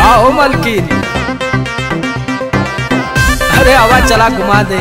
आओ मलकिन अरे आवाज चला घुमा दे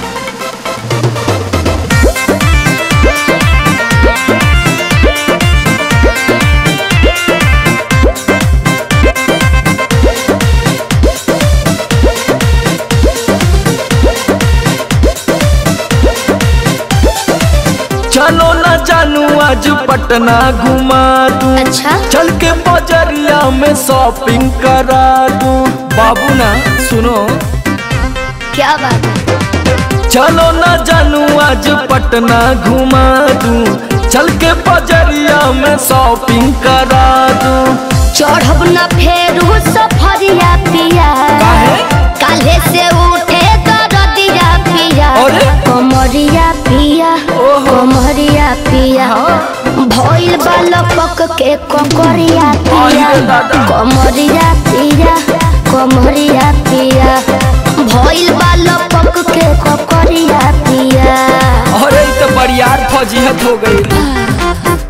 चलो ना जानू आज पटना घुमा दूं अच्छा चल के बजरिया में शॉपिंग करा दूं बाबू ना सुनो क्या बात है चलो ना जानू आज पटना घुमा दूं चल के बजरिया में शॉपिंग करा दूं चढ़ब न फेरू सफरिया पिया काहे? काले से उठे दरदिया पिया अरे? कमरिया पिया ओहो। कमरिया पिया भइल बालपक के ककरिया पिया अरे दादा। कमरिया पिया कमरिया पिया भइल बालपक के ककरिया पिया अरे इ तो बरियार फजीहत हो गई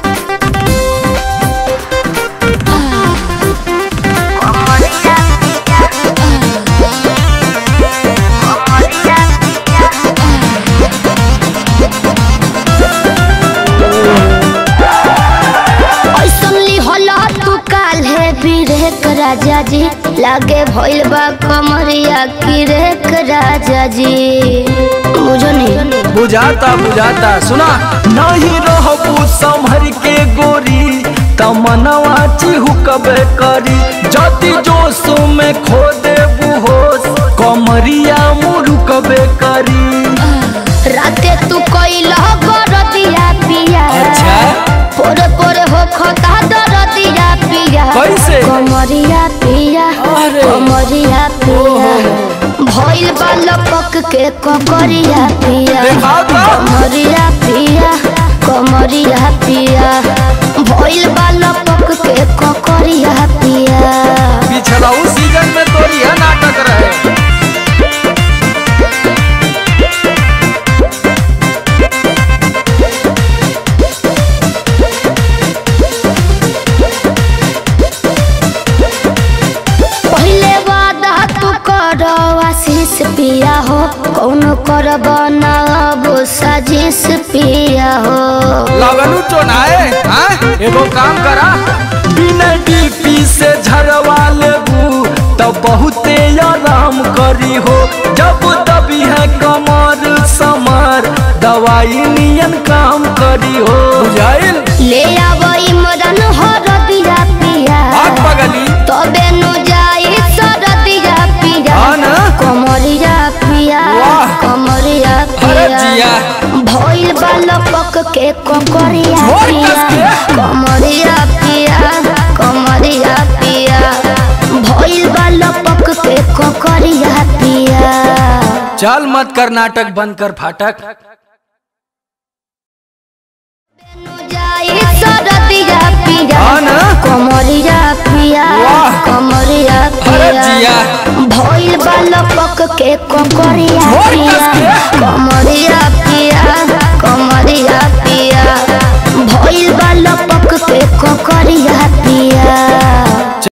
ऐसन लिहला तू काल्हे बिरेक राजा जी लागे भइल बा कमरिया किरेक राजा जी बुझो नहीं बुझाता बुझाता सुना नहीं रहबू संभर के गोरी तमनवा चिहुकबे करी जति जोश में खो देबू होश कमरिया मुरुकबे करी राते तू कइला गरदिया पिया अच्छा। पोरे पोरे हो खता दरदिया पिया कैसे? कमरिया पिया अरे। कमरिया पिया भइल बा लपक के ककरिया पिया देखा तो। कमरिया पिया कमरिया पिया भइल बा लपक के ककरिया पिया पिछला उस सीजन में तो यह नाटक रहे पहिले वादा तू कर आशीष पिया हो कौन कर बनाब साजिश पिया हो लगनू चोनाए हाँ? एगो काम करा बिना डीपी से झरवा लेबू तो बहुते आराम करी हो जब दबी है कमर समर दवाई नियन काम करी हो बुझाइल ले आब इमरन हर दिया पिया आग बगली तबे नु जाई सरदिया पिया हाँ ना? कमरिया पिया वाह। कमरिया अरे पिया जिया। भइल बालपक के ककरिया जोर पिया कस के। कमरिया पिया कमरिया पिया भइल बालपक के ककरिया पिया चल मत कर नाटक बंद कर फाटक जाई सरदिया पिया हाँ ना? कमरिया पिया वाह। कमरिया अरे पिया जिया। भइल बालपक के ककरिया जोर पिया कस के। कमरिया पिया कमरिया पिया भइल बालपक के ककरिया पिया